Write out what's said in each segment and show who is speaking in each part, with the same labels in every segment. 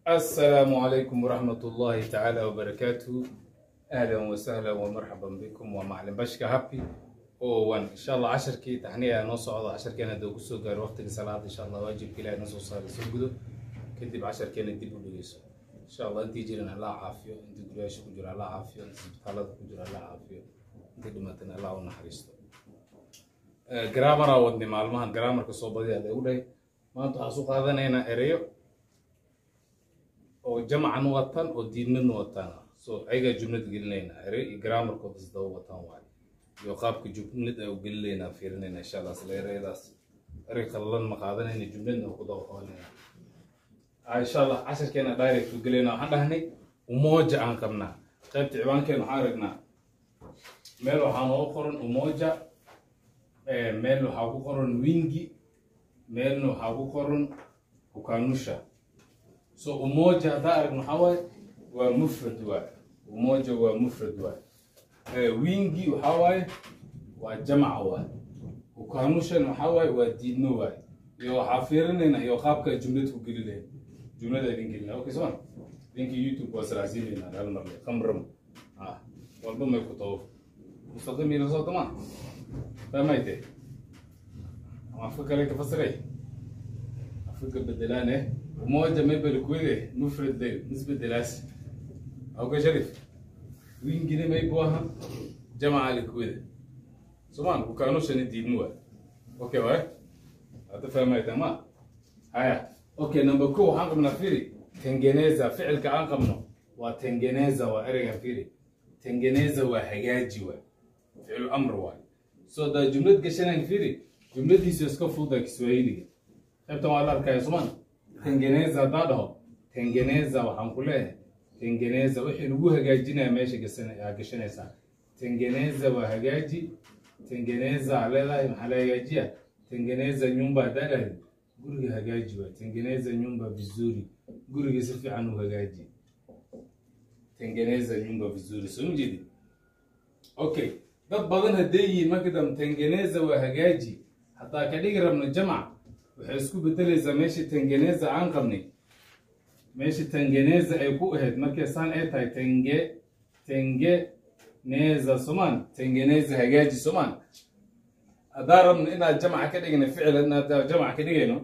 Speaker 1: السلام عليكم ورحمة الله تعالى وبركاته أهلا وسهلا ومرحبا بكم ومعلم بشكا هابي وان إن شاء الله عشر كي تحنية نص عضو عشر كان دو قصو قار وقت الصلاة إن شاء الله واجب كلا نص صار سجدو كدب عشر كان دب بليسو إن شاء الله أنت جيرنا الله عافية أنت قريش كجرا الله عافية أنت سبتالات كجرا الله عافية أنت دمتنا الله ونحرسته grammar wadni maalmahan grammarka soo badiyaada u dhahay maanta waxaan soo qaadanaynaa ereyo oo jamcan watan oo diidmadna wataan so ayagaa jumlad gelinayna ere iyo grammarkooda isdaba wataan waay iyo qaabka jumlad ay u gelinaynaa fiirinayna insha allah isla ereyadaas erey qallalan ma qaadanayna jumladna ku daba qabanayna insha allah casharkeena direct u gelayna waxaan dhahnay umoja aan qabnaa qaybta ciwaankeena waxaan aragnaa meel waxaa noogu qoran umoja meel waxaa ku qoran wingi meelna waxaa ku qoran hukanusha so umoja haddaa aragno waxaa waaye waa mufrad waay umoja waa mufrad waay wingi waxaa waaye waa jamaca waay hukanushan waxaa waaye waa diidno waay iyo waxaa fiirinayna iyo qaabka jumlad ku gelinaya jumlada idin gelina okay soma idinka youtube waa salaasiinayna hal marle khamram ah walba may ku tawo mustaqimiina soo tamaa فهمت أفكر لك فسري أفكر بدلانه وموجة ما بالكويدة مفرد ده نسبة دلاس أو كشريف وين جنيه ما يبوها جمع الكويدة سمان وكانوا شن دينوا أوكي واي هذا فهمت ما هيا أوكي نمبر كو هانك من أفيري تنجنيزا فعل كأنقمنا وتنجنيزا وأرجع فيري تنجنيزا وحجاجي فعل أمر واي soo daa jumlad gashanaan firi jumladiisu iska fuuda kiswahiliga qaybtan waa la arkaya somaan tengeneza haddaa dhaho tengeneza waxaan ku leeyahay tengeneza wixii lagu hagaajinaya meesha gashanaysaa tengeneza waa hagaaji tengeneza aa leedahay maxaa la hagaajiya tengeneza nyumba haddaa dhahdi guriga hagaaji waa tengeneza nyumba vizuri guriga si fiican u hagaaji tengeneza nyumba vizuri soo ma jeedi okay dad badan hadday yihiin markadam tengeneza waa hagaaji haddaa ka dhigi rabno jamac waxay isku bedelaysaa meeshii tengeneza aan qabnay meeshii tengeneza ay ku ahayd markay saan ay tahay tenge tengeneza somaan tengeneza hagaaji somaan haddaa rabno inaad jamaca ka dhigna ficlan inaad jamac ka dhigayno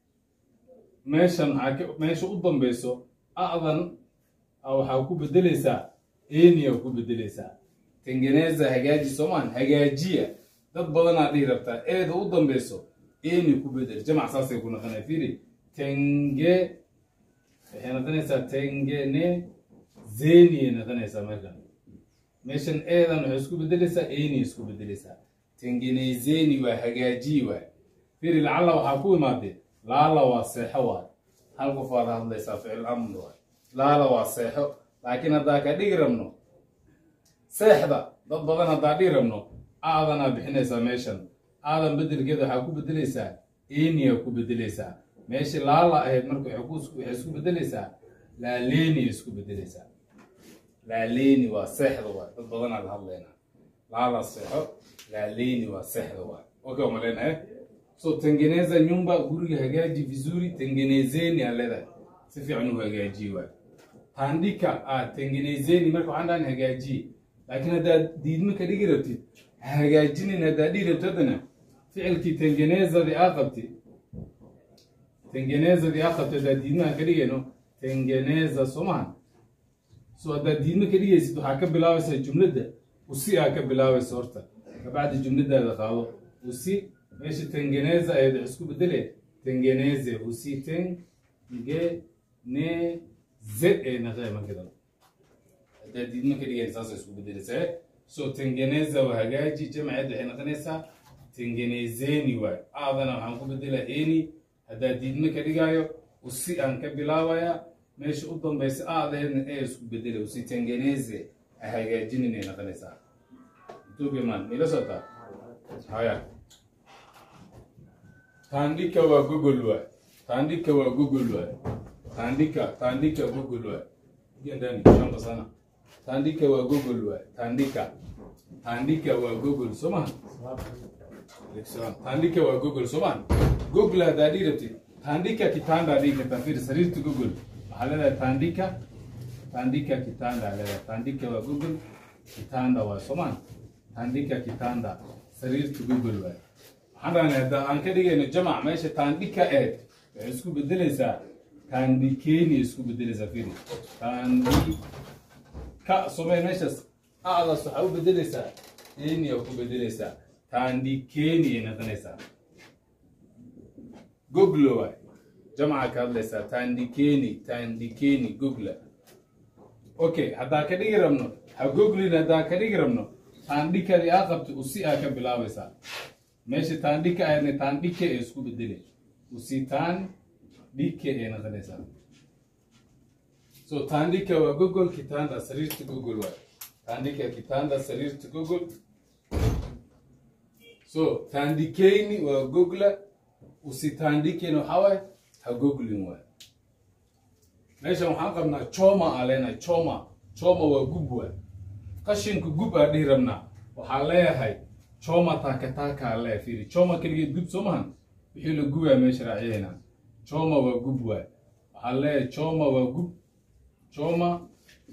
Speaker 1: meeshan maxaa meesha u dambeyso a'dan waxaa ku bedelaysaa enia ku bedelaysaa tengeneza hagaaji soomaan hagaajiya dad badanaa dhihi rabtaa eeda u dambeyso eni ku bedel jamac saasay ku naqanaya fiiri tenge waxay naqanaysaa tengene zeniye naqanaysaa meeshan meeshan eedan waxay isku bedelaysaa eni isku bedelaysaa tengenezeni waa hagaajiyi waay fiiri lacalla waxaa ku imaadee laala waa seexo waay hal qof waad hadlaysaa ficil amr waay laala waa seexo laakiin haddaa ka dhigi rabno seexda dad badan haddaa dhii rabno aadanaa bixinaysaa meeshan aadan bedelkeeda waxaa ku bedelaysaa eniya ku bedelaysaa meeshii laala ahayd marka waxay isku bedelaysaa laaleni isku bedelaysaa laaleni waa seexda waay dad badanaa la hadlaynaa laala seexo laaleni waa seexda waay okay ma leenahay so tengeneza nyumba guriga hagaaji vizuri tengenezeni aa leedahay si fiican u hagaajiye waay tandika ah tengenezeni marka waxaan dhahan hagaajiye laakiin haddaad diidmo ka dhigi rabtid hagaajinin haddaad dhigi rabtid haddana ficilkii tengenezadii aa qabtid tengenezadii aa qabtid haddaad diidmaha ka dhigayno tengeneza soomahan so haddaad diidmo ka dhigaysid waxaa ka bilaabaysaa jumladda usi aa ka bilaabaysa horta kabacdi jumladaada qaado usi meesha tengeneza ahayd wax isku bedele tengeneze usi tengeneze ee naqee markadan haddaad diidmo ka dhigayn saasay isku bedelaysaa so tengeneza waa hagaaji jamaceed waxay noqonaysaa tengenezeni waay aadana waxaan ku bedelaa eni haddaad diidmo ka dhigaayo usi aan ka bilaabaya meesha u dambaysa aadaheedna ee isku bedelay usi tengeneze a hagaajinin ay noqonaysaa tugeman ila sotaa haya tandika waa gogol waay tandika waa gogol waay tandika tandika gogol waay ndani shamba sana tandika waa google waay tandika tandika waa google soma tandika waa google somaan google haddaa dhigi rabtid tandika kitanda dhigi kartaa fiir sariirta google waxaa leedahay tandika tandika kitanda leedahay tandika waa google kitanda waa somaan tandika kitanda sariirta google waay waxaan rahnay hadda aan ka dhigayno jamac meesha tandika eed waxay isku bedelaysaa tandikeni isku bedelaysaa firi tandi ka somee meeshaas a'daas waxaa u bedelaysaa eni aa ku bedelaysaa tandikeni ay noqonaysaa google waay jamca ka hadlaysaa tandikeni tandikeni google okay haddaa ka dhigi rabno ha googlin haddaa ka dhigi rabno tandhikadii aa qabta usi aa ka bilaabaysaa meesha tandhika ahaydna tandhike ee isku bedelay usi tandhike ee noqonaysaa so tandhika waa google kitanda sariirta google waay tandhika kitanda sariirta google so tandikeni waa google usitandikeni waxaa waaye ha googlin waay meeshan waxaan qabnaa choma aa leenahay choma choma waa gub waay qashinka gub aa dhihi rabnaa waxaa leeyahay choma taakataaka aa leeyahay fiiri choma keligeed gub soo mahan wixii la gubaa meesha raaciyayna choma waa gub waay waxaa leeyahay choma waa gub choma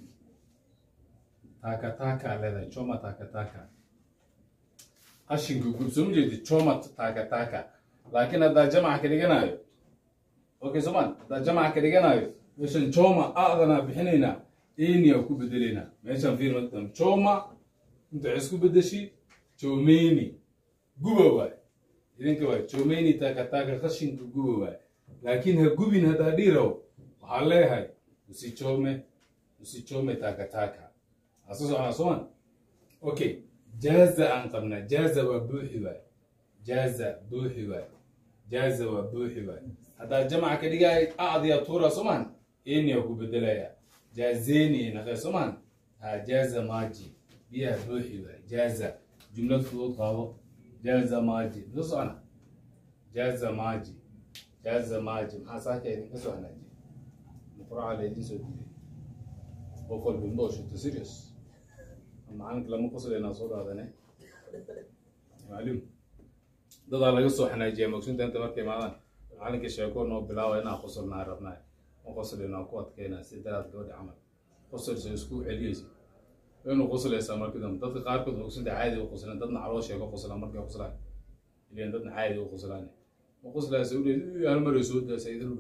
Speaker 1: taakataaka aa leedahay choma taakataaka qashinka gub soo ma jeedi choma taakataaka laakiin haddaa jamaca ka dhiganayo okay soman haddaa jamaca ka dhiganayo meeshan choma a'danaa bixinaynaa enia ku bedelaynaa meeshan fiir madan choma inta waxay isku bedeshi chomeni guba waay idinka waay chomeni taakataaka qashinka guba waay laakiin ha gubin haddaa dhiiraw waxaa leeyahay usichome usichome taakataaka asu soconaa soman okay jaaza aan qabnaa jaaza waa buuxi waay jaaza buuxi waay jaaza waa buuxi waay haddaa jamaca ka dhigaay acdiya tuura soman enia ku bedelaya jaazeni naqe soman ha jaaza maaji biyaha buuxi waay jaaza jumlad fudud qaabo jaaza maaji misa socona jaaza maaji jaaza maaji maxaa saaka idinka soo hanaaji muquraca laydin soo diiday qof walba indhoo shito serious macalinka lama qosleynaa soo dhaadane macluum dadaa laga soo xanaajiyaa mogsunta inta markay imaadaan macalinka sheeko noo bilaawa inaa qosolnaa rabnaa ma qoslina ku adkeynaa si daraad gabadha camal qosolsa isku celiyeysa waynu qoslaysaa markii dambe dadka qaarkood mogsunta caadi u qoslaan dadna caloo sheego qoslaan markay qoslaan ileen dadna caadi u qoslaan ma qoslaysa u dheed hal maray soo daasa idin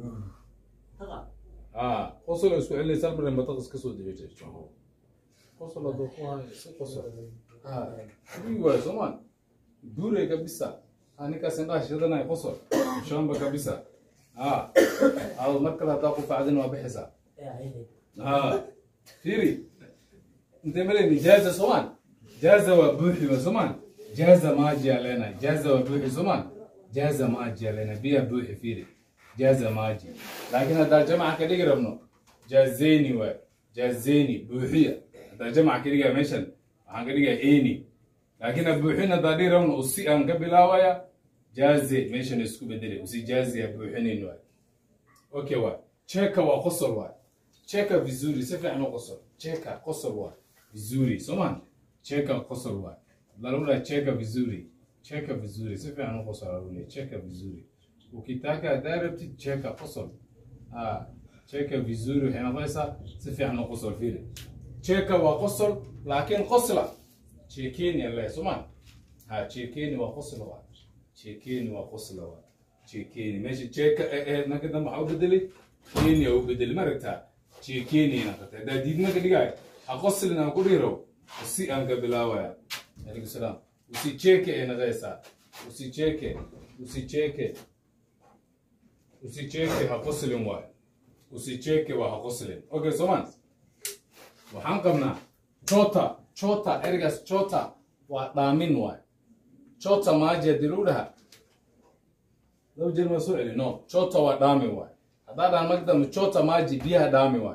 Speaker 1: haa qosol isku celinaysa hal maray mataqas ka soo dibay qosol haduu ku hayo si qosol haa waay soomaan buure kabisa ninkaas indhaha shidanaya qosol shamba kabisa ها هذا مركز هتاخد بعدين وبحثها ها فيري انت مالي جازة سمان جازة وبوحي وسمان جازة ما جي علينا جازة وبوحي سمان جازة ما جي علينا بيها بوحي فيري جازة ما جي لكن هذا جماعة كده قربنا جازيني و جازيني بوحية هذا جماعة كده ميشن عن كده ايني لكن بوحينا هذا دي رمنا أسي أن قبل هوايا jaaze meeshan isku bedelay usi jaaze buuxinayn waay okay waay cheka waa qosol waay cheka vizuri si fiican u qosol cheka qosol waay vizuri soman cheka qosol waay larura cheka vizuri cheka vizuri si fiican u qosol larura cheka vizuri ukitaka hadaa rabtid cheka qosol ah cheka vizuri waxay noqonaysaa si fiican u qosol fiiri cheka waa qosol laakiin qosla chekeni alle soman ha chekeni waa qosol waay sheekeyni waa qosla waa sheekeyni meesha jeeka ahayd nanka dambe waxaa u bedelay kenya u bedelay ma aragtaa sheekeyni naqatay haddaa diidma ka dhigaayo ha qoslin aan ku dhiirow usi aan ka bilaawaya alaikum salaam usi jeeke ay naqaysaa usi jeeke usi jeeke usi jeeke ha qoslin waayo usi jeeke waa ha qoslin okay soomaan waxaan qabnaa chota chota ergaas chota waa dhaamin waayo chota maji haddii lagu dhaha laba jeer maa soo celi no chota waa dhaami waay haddaa dhahan marka dambe chota maji biyaha dhaami waay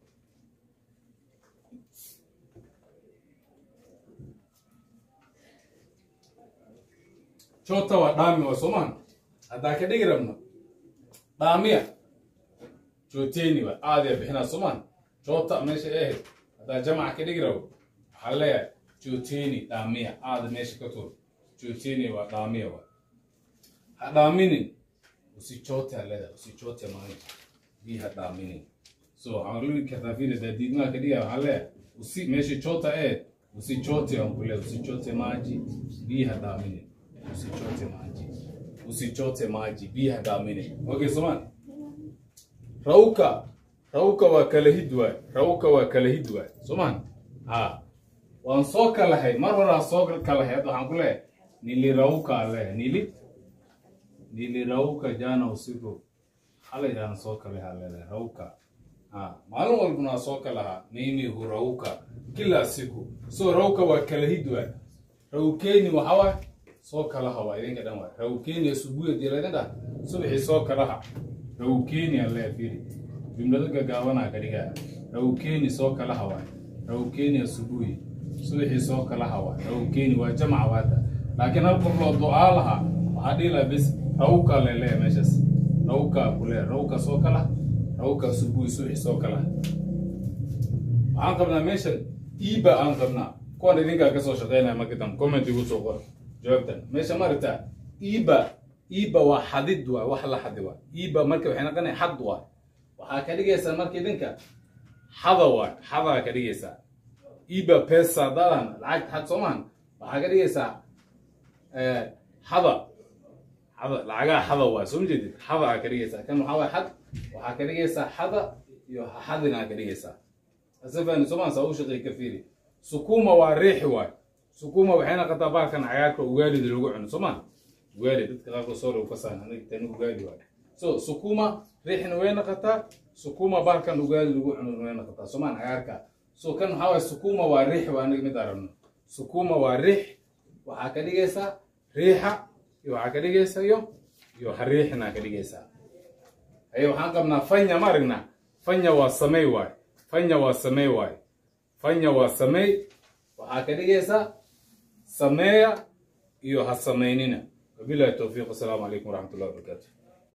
Speaker 1: chota waa dhaami waay soomaan haddaa ka dhigi rabno dhaamiya choteni waay aadiya bixinaa soomaan chota meesha ahayd haddaa jamaca ka dhigi rabo waxaa leeyahay choteni dhaamiya aada meesha ka tuur joojini waa dhaamiya waa ha dhaaminin usichote aleda usichote maani bi ha dhaaminin so waxaan lii kartaa fiiri daadiidmaha ka dhigaya waxaa leeyahay usi meesha chota ee usichote aan kule usichote maji biyaha daamine usichote maji usichote maji biyaha daamine okay soman rawka rawka waa kala hid waay rawka waa kala hid waay soman ha waan soo kalahay mar horaa soo kalahay hadda waxaan ku leeyahay nilirauka ale nili nilirauka jana usiku xalay aan soo kalahay leedahay rauka ha maalin walbana waa soo kalahaa mimi hurauka kila siku so rauka waa kala hid waay rawkeni waxa waay soo kalaha waa idinka dhan waay rawkeni asubuhi dii laydin dhaha subaxii soo kalaha rawkeni alle fiiri jumlado gagaabanaa ka dhigaya rawkeni soo kalaha waay rawkeni asubuhi subaxii soo kalaha waay rawkeni waa jamca waata laakiin hal qof loo ducaa lahaa waxaa dhihi lahaa bis rawka leleeya meeshaas rawka kule rawka soo kala rawka asubuhi subaxii soo kalaha waxaan qabnaa meeshan iba aan qabnaa kuwan idinkaa kasoo shaqeynaya marka dambe comment igu soo qor jawaabtan meesha maaragtaa iba iba waa xadid waay wax la xadi waay iba marka waxay noqonaya xad waay waxaa ka dhigaysaa marka idinka xada waay xadaa ka dhigaysaa iba pesa dadan lacag xad soomaan waxaa ka dhigaysaa xada xada lacagaha xada waay soo majeedid xada aa ka dhigaysaa kan waxaa waay xad waxaa ka dhigaysaa xada iyo xadina ka dhigaysaa asafani soomaan saa u shaqeey ka fiiri sukuma waa riixi waay sukuma waxay noqotaa baalkan cagaarka ugaalida lagu cuno soomaan ugaali dadka qaarkood soo lagu kasaan aniga tani ugaali waay so sukuma riixna way noqotaa sukuma baalkan ugaali lagu cuno way noqotaa soomaan cagaarka so kan waxaa waay sukuma waa riix waa aniga mid aragno sukuma waa riix waxaa ka dhigaysaa riixa iyo waxaa ka dhigaysaa iyo iyo hariixina ka dhigaysaa ayo waxaan qabnaa fanya ma aragnaa fanya waa samey waay fanya waa samey waay fanya waa samey waxaa ka dhigaysaa sameeya iyo ha samaynina wabilahi towfiiq wasalaamu calaykum waraxmat ullahi wabarakaatu